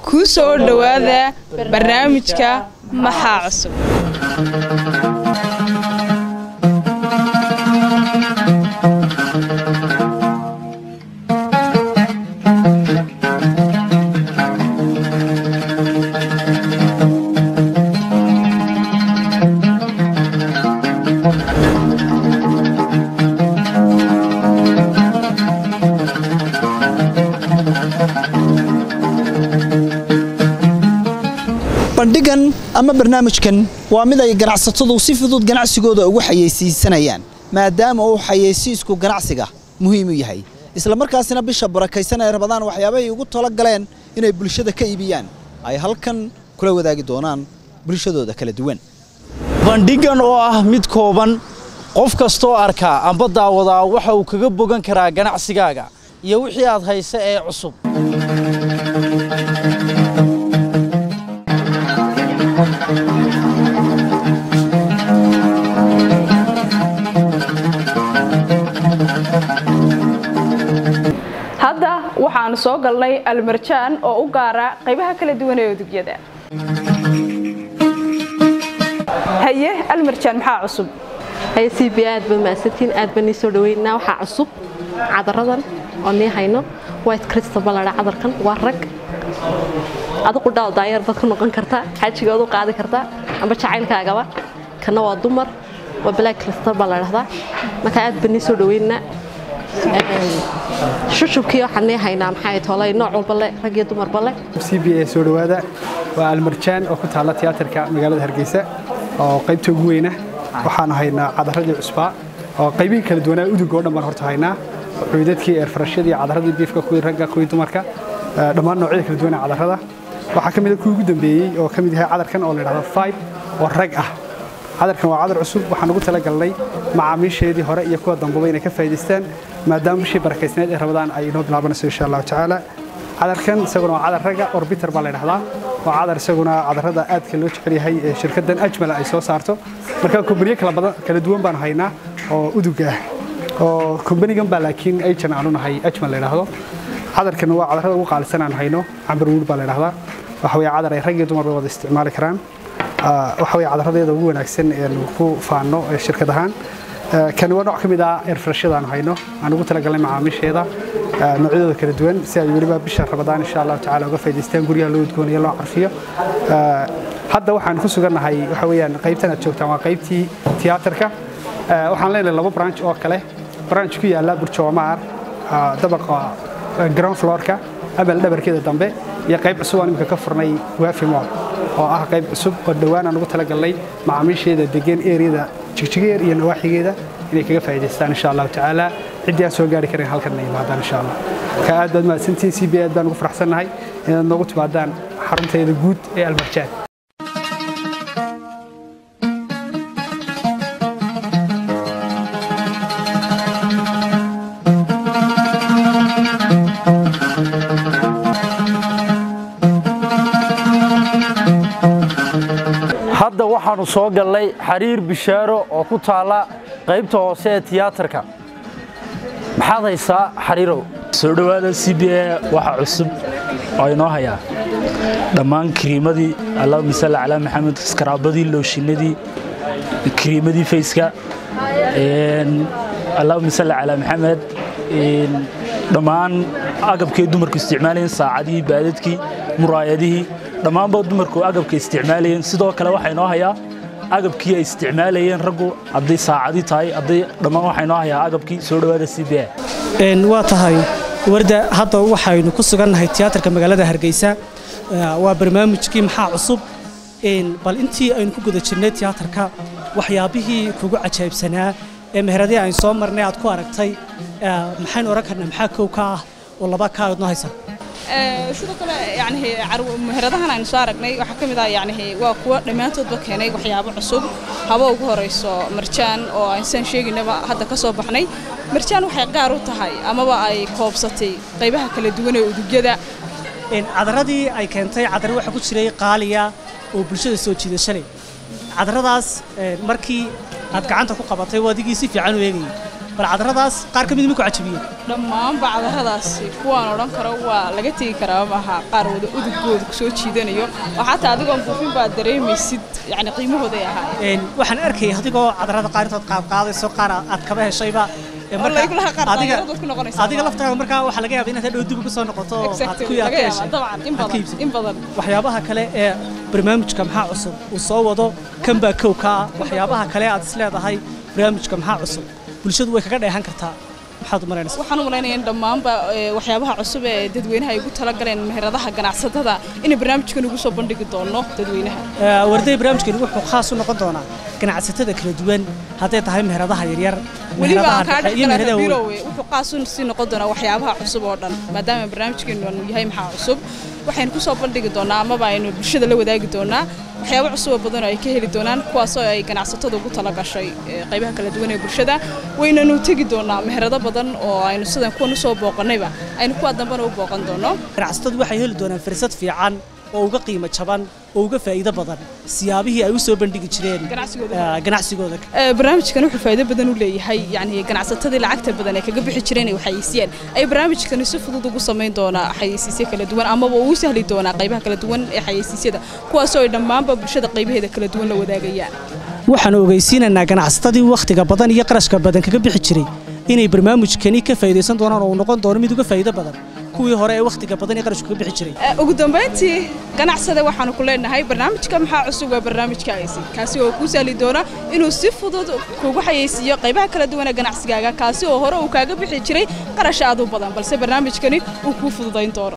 kuu soo dhowaada barnaamijka maxaa cusub bandhigan ama barnaamijkan waa mid ay ganacsatadu si fudud ganacsigooda ugu xayeysiisanayaan maadaama uu xayeysiisku ganacsiga muhiim u yahay isla markaasina bisha barakaysan ee rabadaan waxyaabahay ugu talo galeen inay bulshada ka iibiyaan ay halkan kula wadaagi doonaan bulshadooda kala duwan bandhigan oo ah mid kooban qof kastoo arkaa amba daawadaa waxa uu kaga bogan karaa ganacsigaaga iyo wixii aad haysa ee cusub hadda waxaanu soo galnay almarjaan oo u gaara qaybaha kala duwan ee udugyada haye almarjaan maxaa cusub haye c b aad ba mahadsantiin aad baan nii soo dhaweynaa waxaa cusub cadaradan oo nii hayno white crystal baladha cadarkan waa rag adigu dhaaw daayar baad ku noqon kartaa xaajigood u qaadi kartaa amba jacaylkaagaba kana waa dumar waa black crystal baa la dhahdaa marka aad baan nii soo dhaweynaa shushubkii waxaan nii haynaa maxay tolay nooc walba le rag iyo dumarba le c b a soo dhowaada waa almarjaan oo ku taalla tiyaatarka magaalada hargeysa oo qaybta ugu weyna waxaanu haynaa cadaradii cusbaa oo qaybihii kala duwanaa udug oo dhan baan horta haynaa cuydadkii eerfarashadii cadaradii biifka kuwii ragga kuwii dumarka dhammaan noocyada kala duwanaa cadarada waxaa ka mid a kuwii ugu dambeeyey oo ka mid yahay cadarkan oo la yidhahdo five oo rag ah cadarkan waa cadar cusub waxaan ugu talagalnay macaamiisheedii hore iyo kuwa dambaba inay ka faa'iidaystaan maadaama bishii barakaysneed ee rabadaan ay inoo bilaabanayso insha allahu tacaala cadarkan isaguna waa cadar ragga orbiter baa la yidhahdaa waa cadar isaguna cadarada aadka loo jecel yahay ee shirkaddan ajmala ay soo saarto marka kumbaniyo kala badan kala duwan baanu haynaa oo udug ah oo kumbanigan baa laakiin ajan aanu nahay ajmal la yidhaahdo cadarkan waa cadarada ugu qaalisan aanu hayno cambar wuud baa la yidhahdaa waxa weeye cadar ay rag iyo dumarba wada isticmaali karaan waxa weeye cadaradeeda ugu wanaagsan eenu ku faanno shirkad ahaan kani waa nooc ka mid ah eerfarashada aanu hayno aan ugu talagalnay macaamiisheeda noocyadooda kala duwan si ay weliba bisha rabadaan insha allahu tacaala uga faa'idaystaan guryaha loo udgooniyo loo carfiyo hadda waxaan ku sugannahay waxa weeyaan qaybtan aad joogtaan waa qaybtii tiyaatarka waxaan leenahay laba branch oo kale branch ku yaalla burjoomaar dabaqa ground floorka amal dhabarkeeda dambe iyo qayb cusub aan imika ka furnay waafi mall oo ah qayb cusub oo dhowaan aan ugu talagalnay macaamiisheeda degan eriyada jigjigeer iyo nawaaxigeeda inay kaga faa'iidaystaan insha allahu tacaala ciddii aan soo gaari karin halkan inay yimaadaan insha allah marka aad baad mahadsantihiin c b aad baan ugu faraxsannahay inaad noogu timaadaan xarunteeda guud ee almarjaan hadda waxaannu soo gallay xariir bishaaro oo ku taalla qaybta hoose ee tiyaatarka maxaad haysaa xariirow soo dhowaada c b a waxa cusub oo inoo hayaa dhammaan kiriimadii allahuma salli calaa maxamed iskaraabadii looshinadii kiriimadii fayska allahuma salli calaa maxamed dhammaan agabkay dumarku isticmaalayeen saacadihii baadadkii muraayadihii dhammaanba dumarku agabka isticmaalayeen sidoo kale waxaa inoo hayaa agabkii ay isticmaalayeen raggu hadday saacadii tahay hadday dhammaan waxaa inoo hayaa agabkii soo dhowaada c b a waa tahay warda hadda waxaynu ku sugannahay tiyaatarka magaalada hargeysa waa barnaamijkii maxaa cusub bal intii aynu ku guda jirnay tiyaatarka waxyaabihii kugu cajaybsanaa ee meheradii aynu soo marnay aad ku aragtay maxaynu oran karnaa maxaa kow ka ah oo laba ka aad noo haysa sidoo kale yani meheradahan aynu soo aragnay waxaa ka mid ah yani waa kuwa dhammaantoodba keenay waxyaabo cusub haba ugu horeyso marjaan oo aysan sheegaynaba hadda ka soo baxnay marjaan waxay gaar u tahay amaba ay koobsatay qaybaha kala duwan ee udugyada cadaradii ay keentay cadar waxa ku jiray qaaliya oo bulshada soo jiidasho leh cadaradaas markii aad gacanta ku qabatay waa adigii si fiican u eegayay bal cadaradaas qaar ka mid ma ku cajabiyeen dhammaanba cadaradaasi kuwaan odhan karo waa laga tegi karaa maaha qaar wada udugooda kusoo jiidanayo oo xataa adigoon buufin baad dareemaysid yani qiimahooday ahaayeen Een, waxaan arkayay adigoo cadarada qaar intood qaad qaadayso qaar aad kaba heshayba Ee, marka Wallahi kulaha qaar adiga daayiradood ku noqonaysaa adiga maaha. laftaaga markaa waxaa laga yaabaa inaad hadhow dib ugu soo noqoto oo aad Exactly, ku yaad laga ka yaabaa, heshay dabcan, in aad ka badan, iibsatay. in badan. waxyaabaha kale ee barnaamijka maxaa cusub uu soo wado kan baa kow ka ah waxyaabaha kale aad is leedahay barnaamijka maxaa cusub bulshadu way kaga dheehan kartaa maxaad u malaynaysaa waxaan u malaynayaa in dhammaanba ee, waxyaabaha cusub ee dadweynaha ay ugu talagaleen meheradaha ganacsatada inay barnaamijkan ugu soo bandhigi doono dadweynaha Ee, warday barnaamijkeenu wuxuu khaas u noqon doonaa ganacsatada kala duwan hadday tahay meheradaha yaryar weliba meheradaha aan kaa dhexe iyo dhexgalaa meheradaha waaweyn bilowe wuxuu qaas u sii noqon doonaa waxyaabaha cusub oo dhan maadaama barnaamijkeenu aanu yahay maxaa cusub waxaynu ku soo bandhigi doonaa amaba aynu bulshada la wadaagi doonaa waxyaabo cusub oo badan oo ay ka heli doonaan kuwaasoo ay ganacsatada ugu talagashay ee, qaybaha kala duwan ee bulshada waynanu tegi doonaa meherado badan oo aynu sidan kuwan usoo booqannayba aynu kuwa dambena u booqan doono ganacsatadu waxay heli doonaan fursad fiican oo uga qiimo jaban oo uga faa'iido badan siyaabihii ay u soo bandhigi jireen Ganacsigooda. ee, ganacsigooda Ee, barnaamijkan wuxuu faa'iido badan u leeyahay yani ganacsatadii lacagta badan ee kaga bixi jireen ay waxaysiiyeen ay barnaamijkani si fudud ugu samayn doonaa xayeysiisyo kala duwan amaba uu u sahli doonaa qaybaha kala duwan ee xayeysiisyada kuwaasoo ay dhammaanba bulshada qaybaheeda kala duwan la wadaagayaan waxaan ogeysiinaynaa ganacsatadii wakhtiga badan iyo qarashka badan kaga bixi jiray inay barnaamijkani ka faa'iidaysan doonaan oo uu noqon doono mid uga faa'iido badan kuwii hore ee wakhtiga badan iyo qarashka kaga bixi jiray Ee, ugu dambayntii ganacsada waxaanu ku leenahay barnaamijka maxaa cusub waa barnaamijka aysi kaasi oo kuu sahli doona inuu si fudud kugu xayeysiiyo qaybaha kala duwan ee ganacsigaaga kaasi oo hore uu kaaga bixi jiray qarash aad u badan balse barnaamijkani uu kuu fududayn doono